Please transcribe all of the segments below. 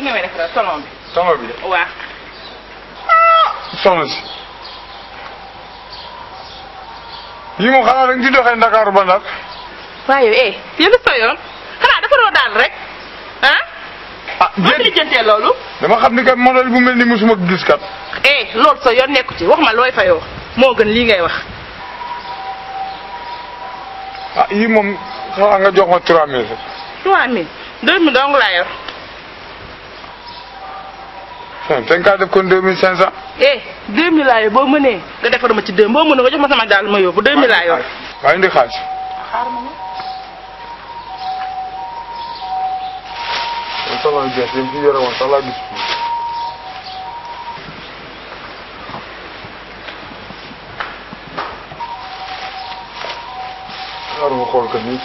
nga may defaral salon bi. sama bi de waaw. soxna si yii moom xanaa da nga ci doxee Ndakaaru ba Ndar waaye eh yow lu sa yoon xanaa dafa doon daal rek ah. ah boo déet lijjantee loolu. dama xam ni kat modèle bu mel ni mosuma ko gis kat eh loolu sa yoon nekku ci wax ma looy fayoo moo gën lii ngay wax. ah yii moom xanaa nga jox ma 3000 rek 3000 2000 dong laa yor. te nga kaa def kon 2500 eh 2000 laa yor boo mënee nga defar ma ci deux boo mënee nga jox ma sama daal ma yóbbu 2000 laa yor. waaye indi xaalis xaaral ma ñëw. man sama bees yi fi yore woon sax laa gis xaaral ma xool ko nii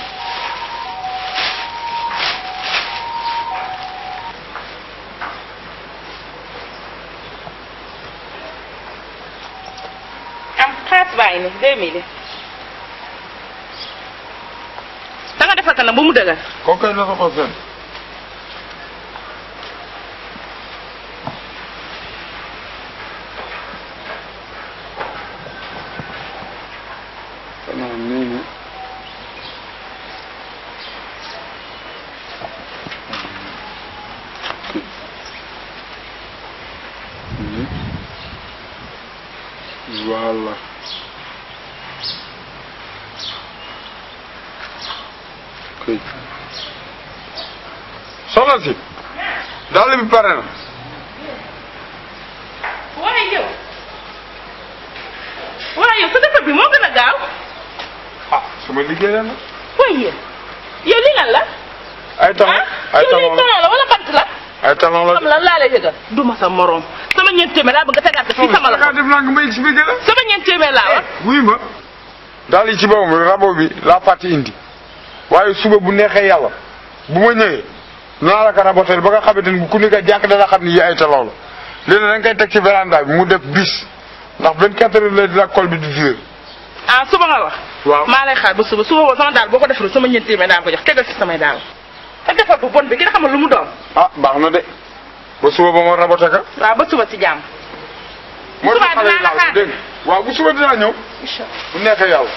am xaalis baa ngi nii 2000 da nga defar kanam ba mu dëgër. kooku kay na sa xol seen xanaa nii nii voilà kay soxna si dàll bi pare na waaye yow waaye yow sa defar bi moo gën a gaaw ah sama liggéey la nag waaye yow li lan la ay talon ay yow lii talon la talon la wala bant la ay talon la xam lan laa lay yëgal du ma sa morom sama ñeent téeméer laa bëgg nga tegaat ko fii sama kaa loxo def naa nga ma expliqué la sama ñeent téeméer laa war wuy ma daal yi ci boppam rabo bi laa fàtte indi waaye suba bu neexee yàlla bu ma ñëwee naa la ko rabotel ba nga xamante ni ku nekk jàkk dana xam ni yi ay talon la léegi da nga koy teg ci véranda bi mu def bis ndax 24 heures la dina col bi di durer ah suba nga wax waaw maa lay xaar ba suba suba boobu sama daal boo ko defarul sama ñeent téeméer daa ko jox tegal ci samay daal te defar bu bon bi ki nga xamal lu mu doon ah baax na de ba suba ba ma rabote ka waaw ba suba ci jàmm moo suba tax xale yi dinaa la laal xaar. dégg nga waaw bu suba dinaa ñëw incha bu neexee yàlla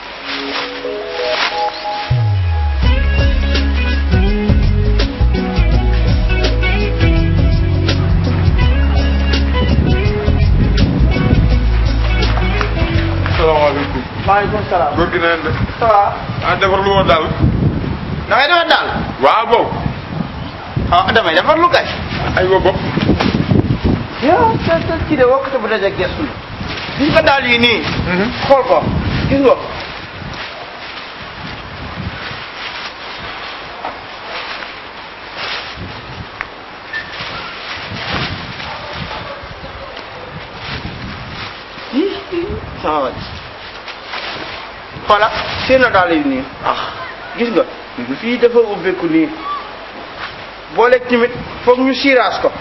salaamaaleykum maaleykum salaam. góor gi na leen de ça va. ah defar lu woon daal da ngay defar daal. waaw boobu ah damay defar lu kay. ay wa bopp yow te te kii de wokkate bu dajee gestu la. gis nga daal yi nii. xool ko gis nga. sama wàll. xoola seen na daal yi nii. ah gis nga. fii dafa ubbeeku nii. boole tamit foog ñu siiraas ko.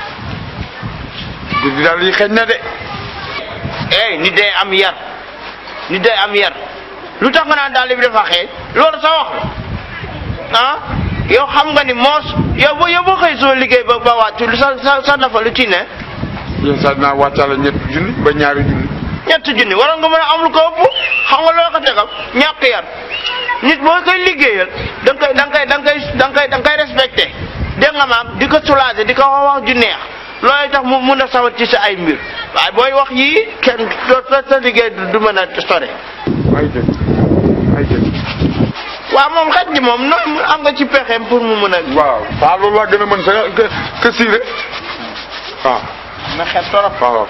di daal yi xeeñ na de ey nit day am yar nit day am yar lu tax nga naan daal bi dafa xeeñ loolu sa wax la ah yow xam nga ni moos yow boo yow boo xëy soo liggéey ba ba wàccu lu sa sa sa nafa lu ci ne yéen sax dinaa wàccaale ñetti junni ba ñaari junni ñett junni waroon nga mën a am lu ko ëpp xam nga loo ko tegam ñàkk yar nit boo koy liggéeyal da nga koy da nga koy da nga koy da nga koy da nga koy respecté dégg nga maam di ko soulager di ko wax wax ju neex loolu tax mu mun a sawar ci sa ay mbir waaye booy wax yii kenn doo sa sa liggéey du du mën a sore ay jëg ay jëg waaw moom xaj ji moom noonu am nga ci pexeem pour mu mën a. waaw waaw loolu laa gën a mën sa que que siire waaw na xet torop. waaw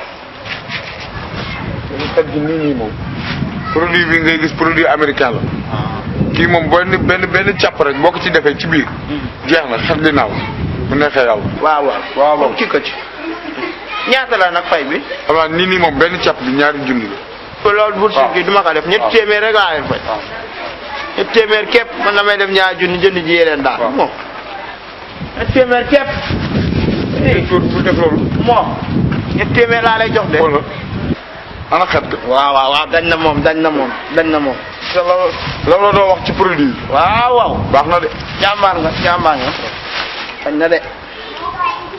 dañu xet gi nii nii moom produit bi ngay gis produit américain la kii moom benn benn benn càpp rek boo ko ci defee ci biir jeex na xet li naaw bu neexee yàlla waaw waaw. waaw waaw. ci ko ci. ñaata la nag fay bi. xam naa nii nii moom benn càpp bi ñaari junni la ko loolu bourse waaw. bi du ma ko def ñetti waaw. téeméer rek laa leen fay. waaw ñetti téeméer képp man damay def ñaari junni jënd ji yeneen daal. waaw. moom. ñetti téeméer képp. pour pour def loolu moom. ñetti téeméer laa lay jox de. xoolal ana xet ga waaw waaw waaw dañ na moom dañ na moom dañ na moom. te la la la doo wax ci produit bi waaw waaw. baax na de jàmbaar nga jàmbaar nga. dañ na de.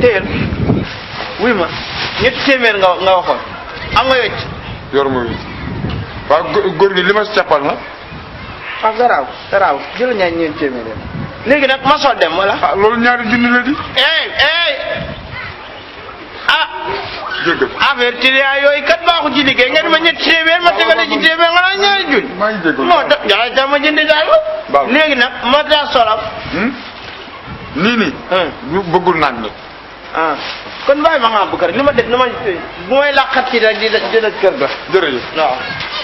téyel wuy ma ñetti téeméer nga nga waxoon am nga wecc yor ma wi waaw gó- góor gi li ma si cappal na ah garaaw garaaw jël ñaar ñeent téeméer yi léegi nag ma soo dem wala ah loolu ñaari junni la di ey ey ah jéggal affaire tiriyaa yooyu kat baaxu ci liggéey nga di ma ñetti téeméer ma tegale ci téeméer nga naan ñaari junni maa ngi jéggal non da jaxay tax ma jëndi daal Baax na. léegi nag ma daa solal Hmm? nii nii ñu bëggul naan nag ah kon bàyyi ma xam bu kër li ma def na ma bu may làqat ci rek di di di kër ga jërëjëf waaw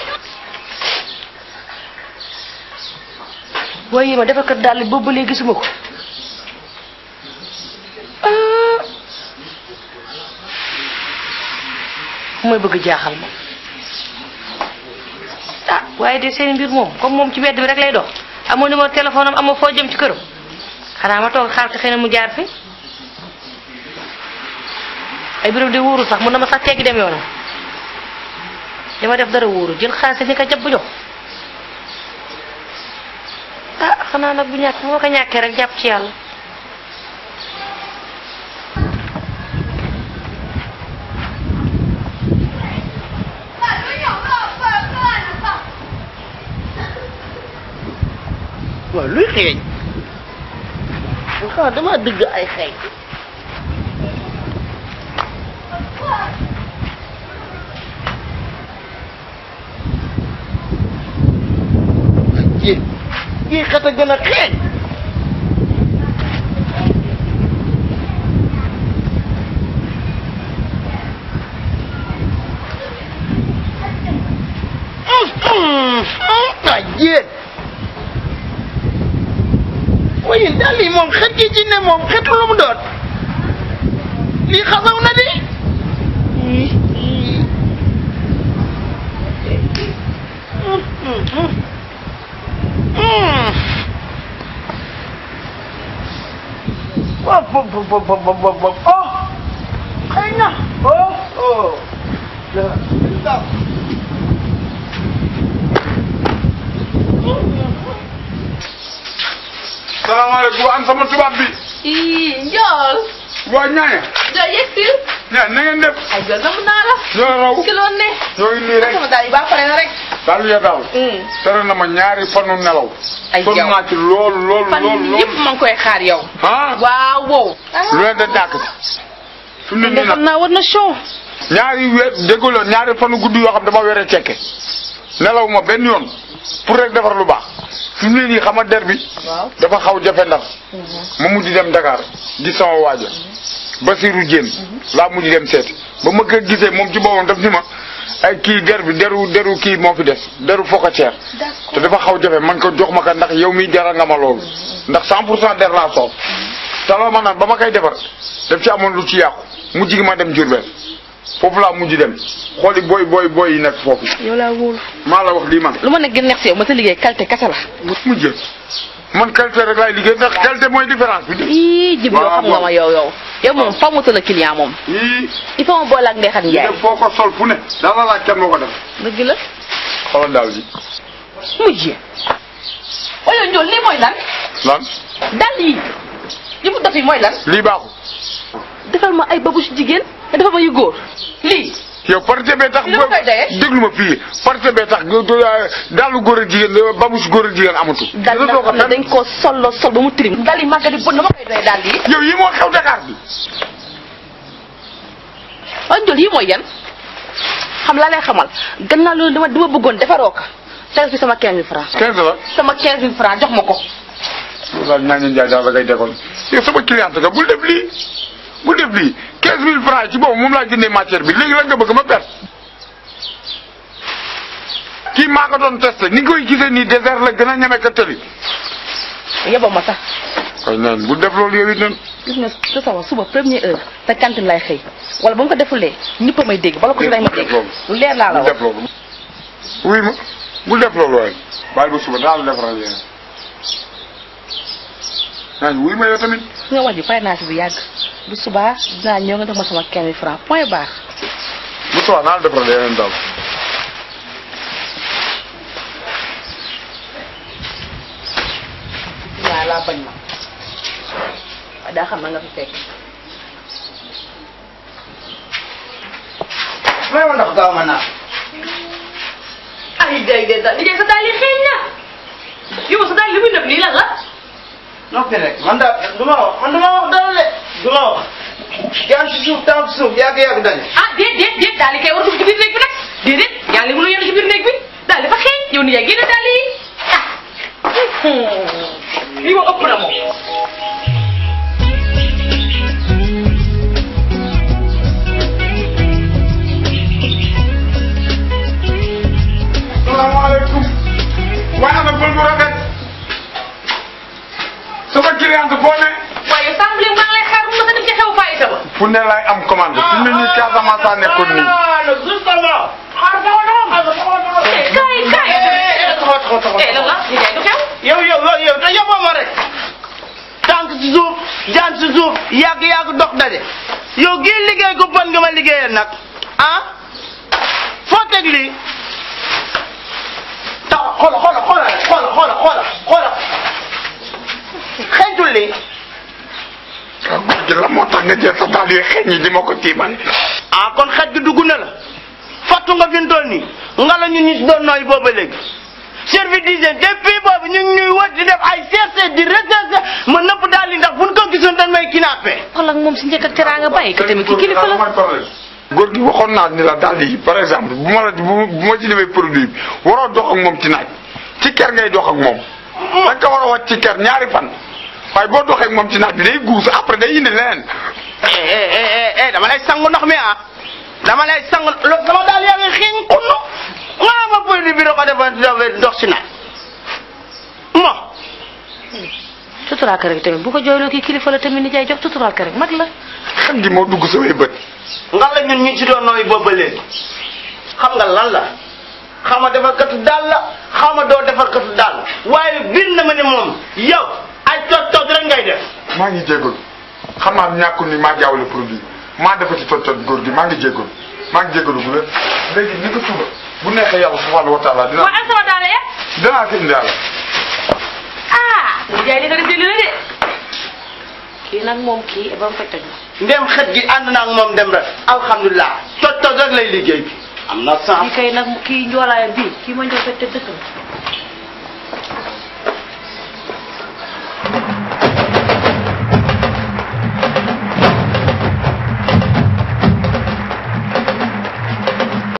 waaye ma dafa kat daal boobu ba léegi gisuma ko ah mooy bëgg jaaxal ma ah waaye de seen mbir moom comme moom ci wedd bi rek lay dox amoo numéro téléphone am amoo foo jëm ci këram xanaa ma toog xaar ko xëy na mu jaar fi ay biram de wóorul sax mun na ma sax teggi dem yoonam dama def dara wóorul jël xaalis ni ko jàpp jox ah xanaa nag bu ñàkk bu ma ko ñàkkee rek jàpp ci yàlla waaw luy xeeñ xanaa dama dëgg ay xeeñ ji ji xet a gën a xeeñ ah jéet waaye daal lii moom xet gi ci ne moom xetu lu mu doon lii xasaw na de waaw bo bo bo bo bo bo bo oh xëy na oh oh salaamaaleykum an sama tubaab bi ii njool waa ñaaña njool yegsil ñaa na ngeen def ay njool namu naa la ñoo raw ci loon ne ñoo ngi nii rek sama daal yi baa pare na rek daal ya daal tere na ma ñaari fanu nelaw Ay, sonn yow. naa ci lool lool fan lool yii lool yëpp ma ngi koy xaar yow ah waaw wow lu leen da dàkk fi mu ne de nii xam nag naa war na show ñaari weer déggoo la ñaari fanu guddi yoo xam dama were cekke nelaw ma benn yoon pour rek defar lu baax fi mu ne nii xam nga der bi waaw dafa xaw jafe ndax ma mujj dem Dakar gis sama waaja Basirou Diène laa mujj dem seeti ba ma ko gisee moom ci boppam daf ni ma ay kii der bi deru deru kii moo fi des deru focatière te dafa xaw jafe man ko jox ma ko ndax yow miy jaral nga ma loolu ndax 100 pour cent der laa soof te loolu ma naan ba ma koy defar daf ci amoon lu ci yàqu mujj gi ma dem Diourbel foofu laa mujj dem xooli booy booy booy yi nekk foofu yow laa wóolu maa la wax lii man lu ma nekk gën neex si yow ma sa liggéey qualité kese la mujj man qualité rek laay liggéey ndax qualité mooy différence bi ii jib yow xam nga ma yow yow yow moom fa mu la client moom yii il faut ma boole ak Ndeye Khady li Ndiaye def foo ko sol fu ne dala laaj kenn moo ko def dëgg la xoolal daal ji mujjee oyo njool lii mooy lan lan dal yi yi mu def yi mooy lan lii baaxul defal ma ay babu si jigéen nga defal ma yu góor lii yow parité bee tax Li ma koy doyee? déglu ma fii parité bee tax daalu góor a jigéen babus góor a jigéen amatu dal yi doo ko nag fenn dañ koo solo sol ba mu tirim dal yi màgga di bon na ma koy doy dal yi yow yi moo xew Dakar bi waaye njool yi mooy yan xam laa lay xamal gannaaw loolu dama dama bëggoon defaroo ko tegal fi sama 15000 francs 15 la sama 15000 francs jox ma ko loolu daal ñaañu njaay daal da ngay décolle yow sama cliente nga bul def lii bul def lii 15000 francs ci boobu moom laa jëndee matière bi léegi la nga bëgg ma perte kii maa ko doon testé ni nga koy gisee nii désert la gën a ñeme ka tëli yeboo ma sax koy neen bul def loolu yow it nen gis nga su sama suba première heure sa cantine lay xëy wala ba mu ko defulee ñëpp a may dégg bala ko si lay ma dégg lu leer laa la bul wax def loolu wuy ma bul def loolu waaye bàyyi ba suba daal defaral yéen naañ wuy ma yow tamit su nga wax ji pare naa si bu yàgg bu subaa dinaa ñëw nga def ma sama 15000 francs point barre bu suba naa la defaral yeneen daal waaw laa bañ ma waaye daa xam na nga fi fekk may ma ndox gaaw ma naan ay day day daal liggéey sa daal yi xeeñ na yow sa daal li muy nëb nii lan la noppi rek man daal du ma wax man du ma wax dara de du ma wax yaa ngi si suuf taw si suuf yàgg yàgg dañu ah déet déet déet daal di kay war a dugg ci biir néeg bi nag déedéet yaa ngi mënul yor ci biir néeg bi daal dafa xeeñ yow ni yaay génne daal yi ah lii moom ëpp na moom salaamaaleykum waaye am na pël bu rafet sama cliente boo ne waaye sàmm maa ngi lay xaar bu ma sa dem ci xew fayita ba fu ne laay am commande fi mu ne nii Casamance a nekkoon nii justement kaay kaay taxaw taxaw taxaw eh lan la li jaay du xew yow yow yow yow te yóbboo ma rek tànk si suuf jaan si suuf yàgg yàgg dox daje yow gii liggéey ko bon nga ma liggéeyal nag ah foo teg lii tax xoola xoola xoola rek xoola xoola xoola xoola xeeñtul lii ah góor gi la moo tax nga jël sa daal yu xeeñ yi di ma ko tiimal ah kon xet gi dugg na la fattu nga fi mu toll nii nga la ñun ñu si doon nooy booba léegi service d'hygiène depuis boobu ñu ngi ñuy wër di def ay cherché di recherché ma nëpp daal di ndax buñ ko gisoon dañ may kidnappé. xool ak moom si njëkk ak teraanga bàyyi ko tamit ki kilifa la góor gi waxoon naa ni la daal yi par exemple bu ma la bu bu ma ci defee produit bi waroo dox ak moom ci naaj ci ker ngay dox ak moom da nga ko war a wàcc ci ker ñaari fan waaye boo doxee ak moom ci naaj bi day guus après day indi leneen eh eh eh eh dama lay sangu ndox mi ah dama lay sangu lo sama daal yaa ngi xiin xunnu nga ma produit bi da ko defar defar ndox si naaj mo tuturaal ko rek tamit bu ko jooyloo kii kilifa la tamit ni jaay jox tuturaal ko rek mag la xam gi moo dugg samay bët nga la ñun ñu ci doon nooy boobu ba léegi xam nga lan la xaw ma defar katu daal la xaw ma doo defar katu daal waaye bir na ma ne moom yow ay tot tot rek ngay def maa ngi jégalu xam naa ñàkkul ni maa jaawale produit maa defati tot tot góor gi maa ngi jégalu maa ngi jégalu bu leen léegi ni ko suba bu neexee yàlla subhanahu wa taala waa dinaa am sama daal ya dinaa ko indi yàlla ah li jaay li nga def déglu la de kii nag moom kii ba mu fekk toj ndem xet gi ànd naa ak moom dem rek alhamdulilah tot tot rek lay liggéey bi am na kii sens kay nag kii njoolaayam bii kii ma njoo fekk te dëkk